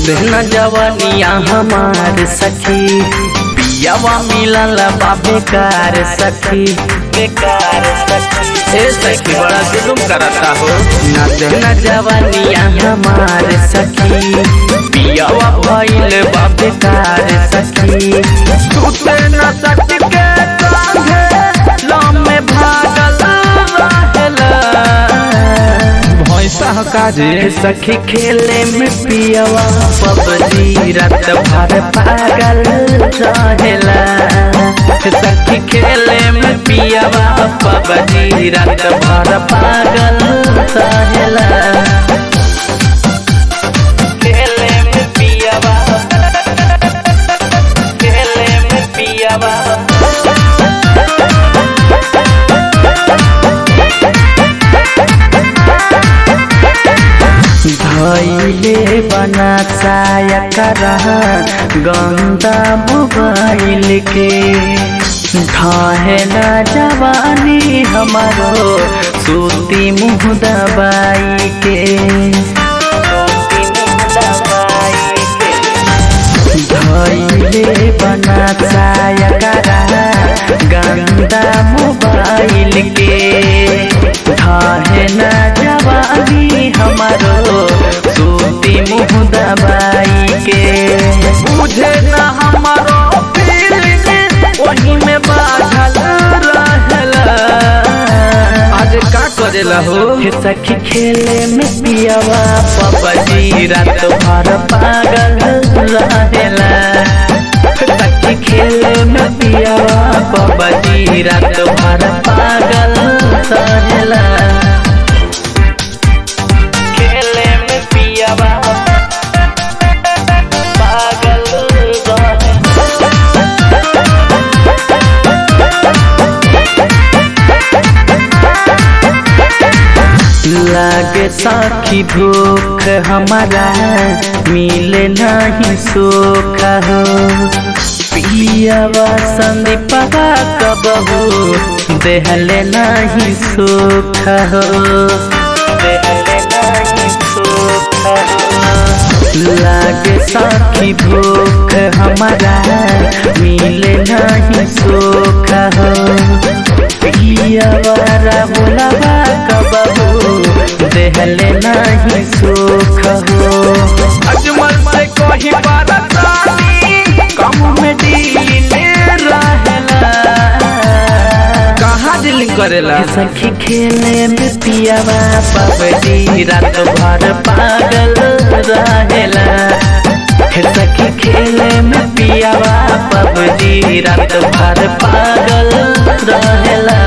न जवानिया हमार सखी पियावा मिलल बा बेकार सखी बेकार सखी ए सखी बड़ा जुलुम करता हो न जवानिया हमार सखी पियावा भइल बा बेकार सखी सुते न सखी के कांधे लम्बे भागल रहेला भैंसा काजे सखी खेले में पियवा पबजी रात भर पागल रहेला सखी खेले में पियवा पबजी रात भर पागल रहेला खेले में पियवा खेले में पियवा धैले बना साया करा गंदा मोबाइल के ढाहे न जवानी हमारो सूती मुँह दबाई के धैले बना साया करा गंदा मोबाइल के ढाहे न जवानी हमारो सूती मुँह दबाई के बुझे न हमारो फीलिंग वही में बाझल रहला आज का करेला हो हे सखी खेले में पियावा पबजी रात भर पागल रहेला सखी खेले में पियावा पबजी रात भर पागल रहेला खेले में पियावा पागल रहेला लागे साखी भूख हमारा मिले नहीं सुख हो पियावा संदीपवा कबहू देहले नहीं सुख हो देहले नहीं सुख हो लागे साखी भूख हमारा मिले नहीं सुख हो पियावारा बोलावा कबहू देहले नहीं सुख हो अजमल से कोही बारतानी कम में डील रहेला कहाँ डीलिंग करेला सखी खेले में पियावा पबजी रात भर पागल रहेला हे सखी खेले में पियावा पबजी रात भर पागल रहेला